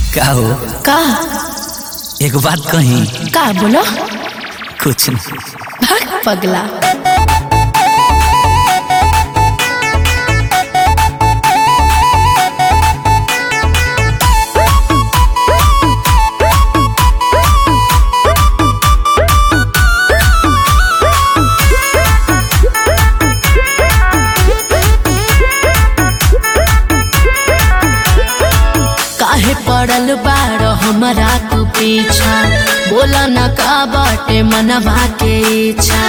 का हो का एक बात कही का बोलो कुछ नहीं भाग पगला काहे पड़ल बाड़ हमारा तू पीछा बोला न का बाटे मनवा के इच्छा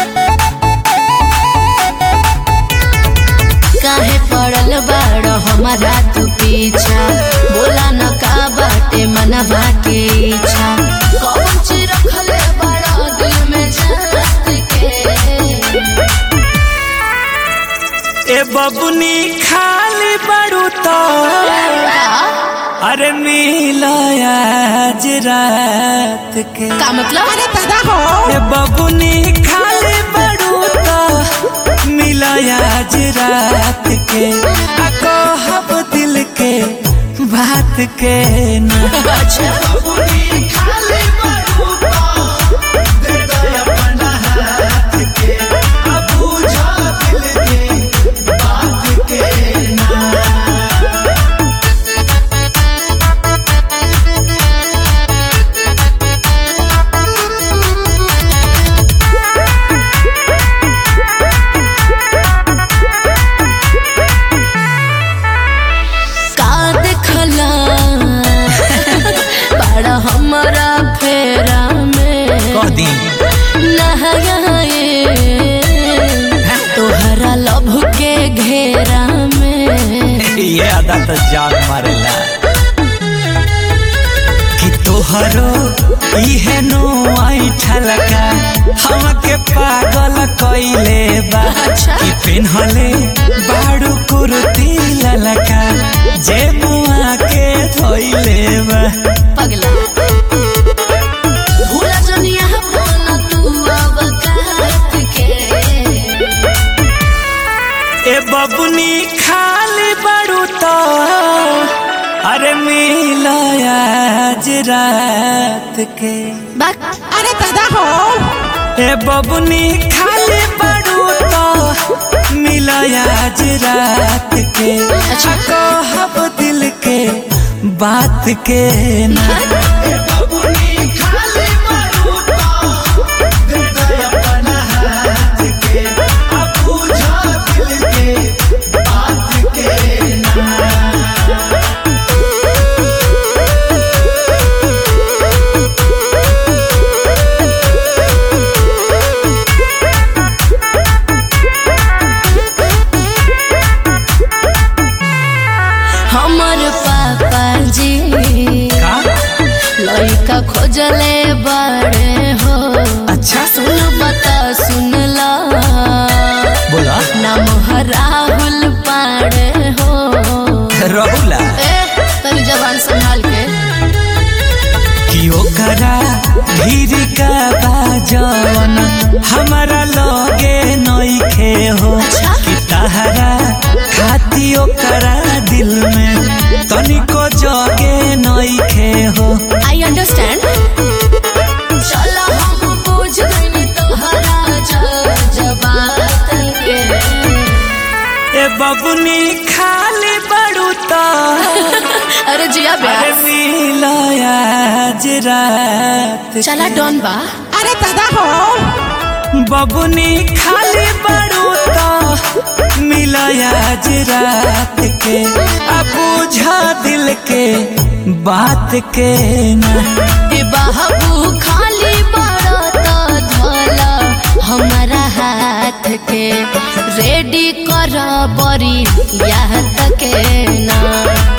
काहे पड़ल बाड़ हमारा तू पीछा बोला न का बाटे मनवा के इच्छा कौन चीज रखले बड़ा दिल में जात के ए बबुनी खाली बड़ू तो अरे मिला आज रात के का मतलब अरे पैदा हो ए बबुनी खाली बड़ू तो मिला आज रात के आ कहब दिल के बात के ना अच्छा का देखला बड़ा हमारा फेरा में कह दी नहाए तोहरा लभ के घेरा में ये अदा तो जान मारेला कि तोहरो इहे नो आई ठलका हमके पागल कइले बा अच्छा। कि पिन्हले बाड़ू कुर्ती ललका जे मुआ के धोइले बा पगला भूला जनिया बोना तू अब कहत के ए बबुनी खाली बाड़ू तो अरे मिला आज रात के बात अरे पैदा हो ए बबुनी खाली बड़ू तो मिला आज रात के अच्छा। कहब दिल के बात के ना हमर पापा जी का लड़का खोजले बड़े हो अच्छा सुन बता सुन ला बोला नाम है राहुल पाड़े हो रहुला ए तेरी जबान संभाल के कि ओकरा धीर का बाजन हमारा लगे नइखे हो अच्छा। कि तहरा खाती ओकरा दिल में तनिको जगे नइखे हो आई अंडरस्टैंड चलो हम बुझ गइनी तोहरा जबात के ए बबुनी खाली बड़ू तो अरे जिया अरे ब्यास मिला आज रात चला डॉन बा अरे पैदा हो बबुनी खाली बड़ू तो मिला आज रात के अब बुझा दिल के बात के ना ए बाबू खाली बड़ा तो धोला हमारा हाथ के रेडी कर बरी याद के ना